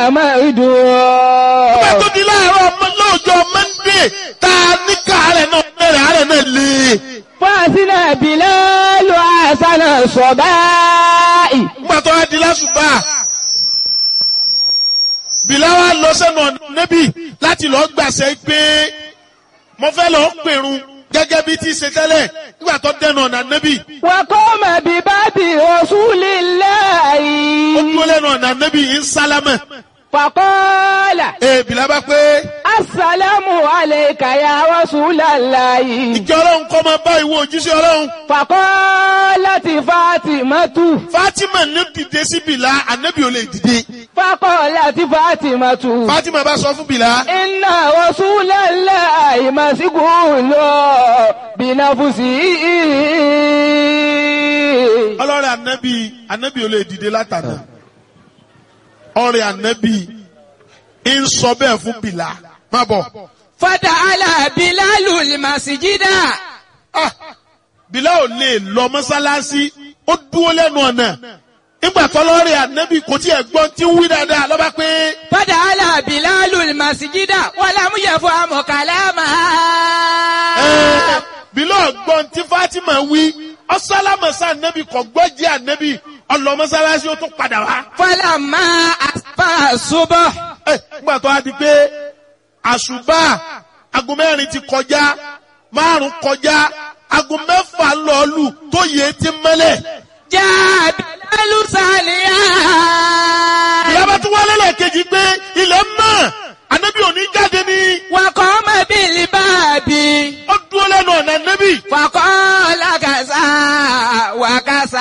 maridu. Ìgbà tó di láàárọ̀ ọmọ lọ́jọ́ Mọ́ndé tá a ní káàárẹ̀ náà bẹ̀rẹ̀ àárẹ̀ náà lé. Fásínà Bìlálù àṣánà sọ̀báì. Ìgbà tó wá di lásùbà. Bìlá wa lọ sẹ́nu ọ̀nà níbí láti lọ gbàṣẹ pé mo fẹ́ lọ pèrun gẹ́gẹ́ bí ti ṣe tẹ́lẹ̀ nígbà tó dẹnu ọ̀nà níbí. Wàkọ́mà bí bábí Rasúlíláì. Ó dúró lẹ́nu ọ̀nà níbí ń sálámẹ̀. Fàkọ́lá. Ee Bìlá bá pé Assalamu alayka ya Rasúlíláì. ìjọ ọlọ́run kọ́ máa bá ìwọ òjíṣẹ́ ọlọ́run. Fàkọ́lá ti Fátímátù. Fátímà ní dìde sí Bìlá, ànábì ò lè dìde. Fàkọ́lá ti Fátímátù. Fátímà bá sọ fún Bìlá. Inna Rasúlíláì màsíkúlò bìnàfùsì. Ọlọ́rẹ̀ ànábì, ànábì ò lè dìde látàná. Ọrẹ ànábì ń sọ bẹ́ẹ̀ fún Bìlá. Má bọ̀. Fata ala Bilalu masijida. Ah! Bìlá ò lè lọ mọ́sálásí, ó dúró lẹ́nu ọ̀nà. Nígbà tọ́lọ́rẹ̀ ànábì kò tí ẹ̀ gbọ́n tí ń wí dáadáa lọ́ba pé Fata ala Bilalu masijida. Wàlá mú yẹ fún amọ̀ kàlámà. ẹ́ Bìlá ọ̀gbọ́n tí Fátímà wí. Ọ̀sálámọ̀sá ànábì kò gbọ́ jẹ́ ànábì. Ọlọ mọ́sálásí ó tún padà wá. Fọlá máa àpá ṣubọ̀. Ẹ, nígbà tó a di pé àṣùbà aago mẹ́rin ti kọjá márùn kọjá aago mẹ́fà lọ́ọ̀lù tó yẹ ti mẹ́lẹ̀. Já Bilalu sàlìyà. ìyábá tún wálé lẹ́ẹ̀kejì pé ilẹ̀ mọ́ ànábì òní jáde ní Wakọ̀ ọmọ bíi báàbí. ó dúró lẹ́nu ọ̀nà ànábì. Fakọ́ làkàṣà wàkàṣà.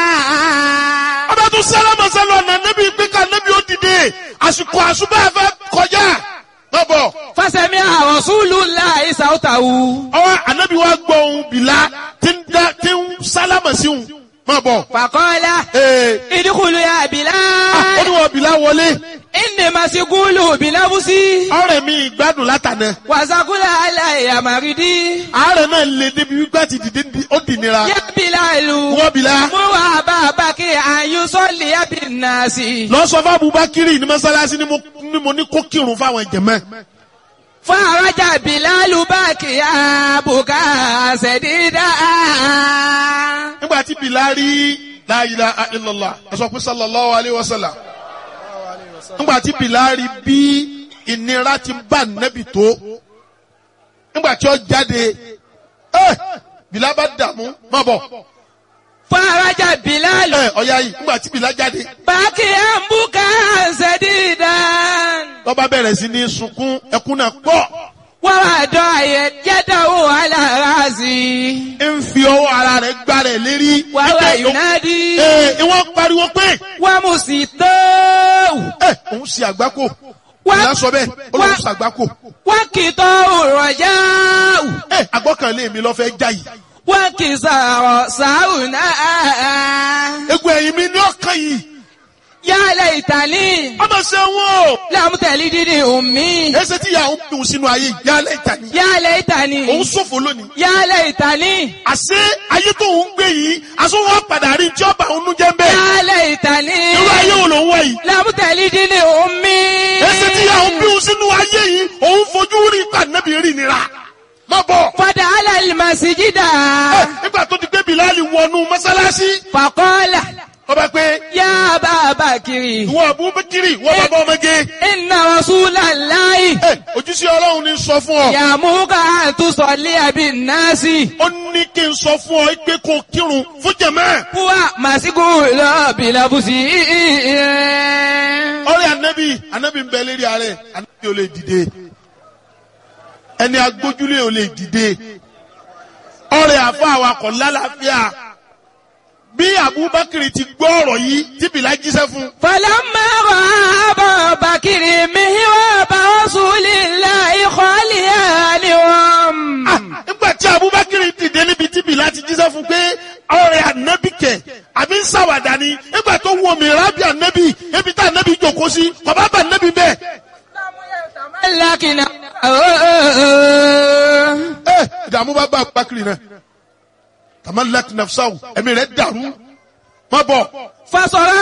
ọba tún sálámà sálọ ọ̀nà ànábì pé ká ànábì ó dìde àsìkò àṣùbà fẹ́ kọjá. lọ́bọ̀ Fásẹ̀mí àwọn Súlù ńlá ìsàwùtàwù. ọwọ́ ànábì wa gbọ́ ohun bìlá tí ń dá- tí ń sálámà sí òun. má bọ̀. Fakọ́lá. Ee, Ìdíkùlù ya ah, ó Bilal. ní wọn bìlá wọlé. Ìní màsíkúlù bìlábùsí. ọ̀rẹ́ mi ìgbádùn látànà Wàsàkúlà aláìyá màrídì. àárẹ̀ náà lè débi wípé àti dìde di- ó dì nira Yá Bilalu. wọ́n bìlá Mú wà bàbá kí àyù sọ́ọ̀lì ẹ̀bí nàásì. lọ sọ fún Abubakiri ní mọ́sálásí ni mo- ni mo ní kó kírun fáwọn jẹ̀mẹ́ Fún àrájà Bilalu bá kí àbùkà ṣẹ̀dídà. nígbà tí bìlá rí la ilaha illallah ẹ sọ pé sallallahu alayhi wa sallam nígbà tí bìlá rí bí ìnira ti bá nẹ́bì tó nígbà tí ó jáde ẹ bìlá bá dààmú má bọ̀ Fún àrájà Bilalu. ẹ ọ̀ya yìí nígbà tí bìlá jáde Bá kí àbùkà ṣẹ̀dídà. lọ́ba bẹ̀rẹ̀ sí ní sunkún ẹkún náà pọ̀. Wọ́n wá dọ̀ àyẹ̀ jẹ́dọ̀wò aláraṣí. ń fi ọwọ́ ara rẹ̀ gbá rẹ̀ lérí. Wàhálà Ẹgbẹ́ ìlú- Yunadi. Ee, ìwọ́n pariwo pé Wọ́n mú sí tóòwù. ẹ òun ṣe àgbákò. Wá- Ìyá sọ bẹ́ẹ̀ ó lóun wá- ṣe àgbákò. Wọ́n kì í tọ́ òrọ̀ yáwù. Ẹ àgbọ́kànlé mi lọ fẹ́ já yìí. Wọ́n kì í sọ̀rọ̀ sáwù náà. Egun ẹ̀yìn mi ní ọkàn yìí. Yálẹ̀ ìtàlí. Ọmọ ṣe wọ́n o. Lámùtẹ̀lí dídì òmí. Ẹsẹ̀ tí ìyá òun dùn sínú ayé ìyálẹ̀ ìtàní. Yálẹ̀ ìtàlí. Òun ṣòfò lónìí. Yálẹ̀ ìtàlí. Àṣé ayé tó ń gbé yìí, aṣọ wọn padà rí tí ọba òun jẹ́ ń bẹ́ẹ̀. Yálẹ̀ ìtàlí. Irú ayé wo lòun wọ̀ yìí? Lámùtẹ̀lí dídì òmí. Ẹsẹ̀ tí ìyá òun bí òun sínú ayé yìí, òun fojú rí ìpàdánù rí nira. Má bọ̀. Fọdà alẹ́ màsíjídà. Ẹ, Nígbà tó ti gbé Bìláàlì wọnú mọ́sálásí. Fàkọ́lá. ọba pé Yá bàbá kiri. ìwọ Abubakiri ìwọ bàbá ọmọge Inna Rasulallahi. ẹ ojúṣe Ọlọ́run ní sọ fún ọ Yàmúkà àtúnṣọ̀lé àbí náàsì. ó ní kí n sọ fún ọ pé kó kírun fún jẹmẹ Wà màsíkù lọ bìlàbùsì. ọ̀rẹ́ anabi anabi ń bẹ lérí ààrẹ anabi ò lè dìde ẹni agbójúlé ò lè dìde ọ̀rẹ́ àfọ àwakọ̀ lálàáfíà bí Abubakar ti gbọ́ ọ̀rọ̀ yìí tí Bìlá jíṣẹ́ fún Falamma ra'a Bakiri mihraba Rasulillahi khaliyanihum. Ah, nígbà tí Abubakar dìde níbi tí Bìlá ti jíṣẹ́ fún pé ọ̀rẹ́ anabi kẹ̀ àbí ń ṣàwàdà ni nígbà tó wọ mìíràn bí anabi ebi tá anabi jòkó sí bàbá bá anabi bẹ́ẹ̀. Lákìnà. ẹ ìdààmú bá bá Abubakar náà tamallat nafsahu ẹ̀mí rẹ̀ dàrú má bọ̀. Fasọ̀rọ̀